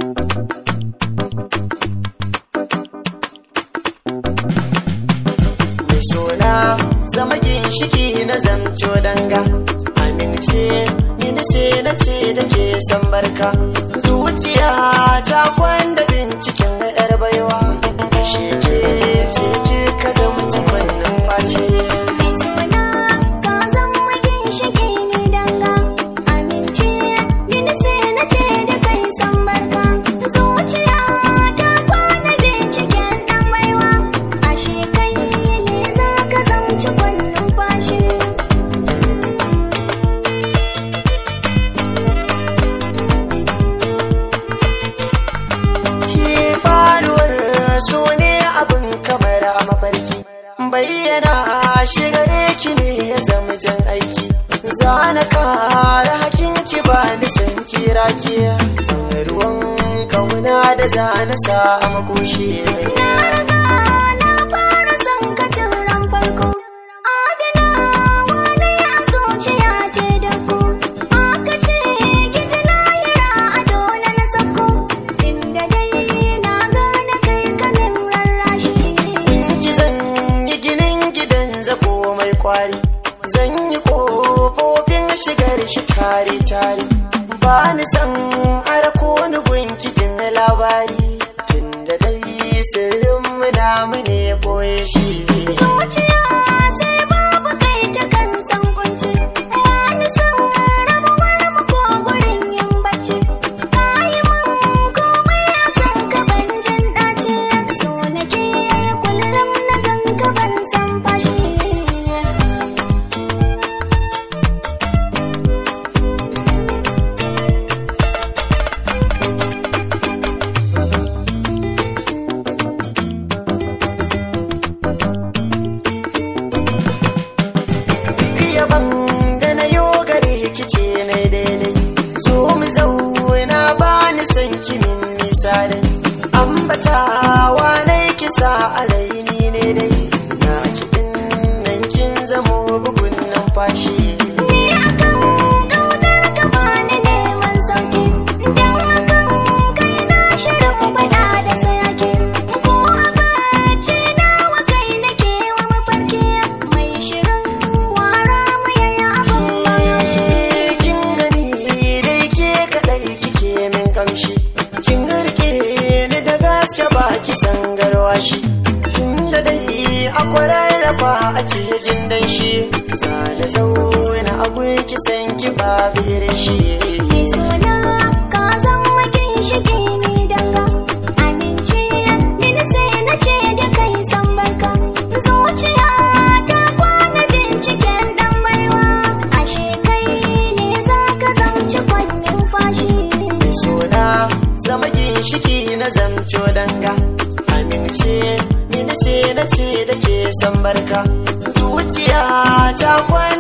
mai sona zama ginshiki na zamto danga amince ni sai na ce da ke san barka zuciya ta kwanda binciken yar baiwa shi ke ce ke ka zama cikon numfashi Mai suna ka zama ginshiki ni danga Amince ni sai na ce da kai san barka Zuciya ta kwana binciken dan baiwa Ashe kai ne za ka zamci kwannin fashi Ki faruwar so ne abin kamar a mafarki bayyana shigare ki ne ya zama jan aiki zana kara hakin ki ba ni san kira ki ruwan kauna da zana sa a makoshi Na riga na fara son ka tun ran farko Adana wani a zuciya ce da ku Aka ce giji lahira a dole na sako Inda dai na gane kai kanin rarrashi ki zan yi ginin gidan zako mai kwari zan yi kofofin shigar shi tare tare ba ni san arako ni gunki jin labari tunda dai sirrin mu namu ne boye shi Zuciya sai babu kai ta kan san kunci Wani san rabuwar mu ko gurin yin bacci Kayi mun komai a san ka ban jin ɗaci So nake kullum na gan ka ban san fashi yaban da na yo gare ki ce na daidai zo mu zauna ba ni san kimin nisa da ni ambatawa na kisa a raini ne dai na kiɗin nan kin zamo bugun numfashi Ni akan ƙaunar ka bani neman sauki Dan akan kai na shirin faɗa da sayaki Ko a bacci nawa kai nake wa mafarki Mai shirin wara mu yayi abin bayashi kin gani dai ke kadai kike min kamshi kin garke ni da gaske ba ki san garwashi tunda dai a kwararrafa ake jin dan shi zane zauna a ki san ki babu shi Mai suna ka zama ginshiki ni danga Amince ni sai na ce da kai san barka Zuciya ta kwana binciken dan baiwa Ashe kai ne za ka zamci kwannin fashi mai suna zama ginshiki na zamto danga amince ni sai na ce da ke san barka zuciya ta kwana